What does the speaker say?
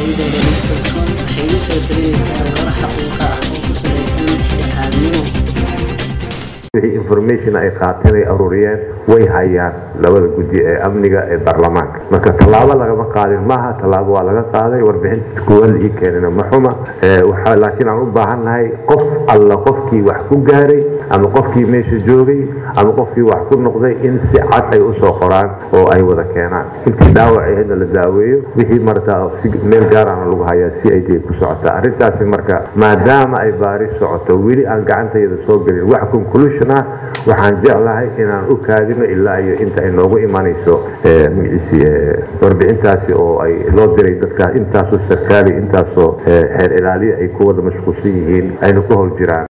www.com waxay idin soo talinaysaa warar xaqiiqa ah oo ku salaysan dhexdhexaadnimo wixii information ay qaateen ay aruuriyeen way hayaan labada guddi ee amniga ee baarlamaanka marka tallaabo lagama qaadin maaha tallaabo waa laga qaaday warbixinta kuwada ii keenina ma xuma Ee, waxaa laakiin aan u baahannahay qof alla qofkii wax ku gaaray ama qofkii meesha joogay ama qofkii wax ku noqday in si cad ay usoo qoraan oo ay wada keenaan intii dhaawac ahaydna la daaweeyo wixii marata si meel gaarana lagu hayaa si ay dee ku socota arrintaasi marka maadaama ay baari socoto weli aan gacantayda soo gelin wax conclusion ah waxaan jeclahay inaan u kaadino ilaa iyo inta ay noogu imanayso eh, magaciisi eh, warbixintaasi oo ay loo diray dadka intaasoo sarkaali intaasoo eh, xeer ilaaliya ay ku wada mashquulsan yihiin ayna ku howl jiraan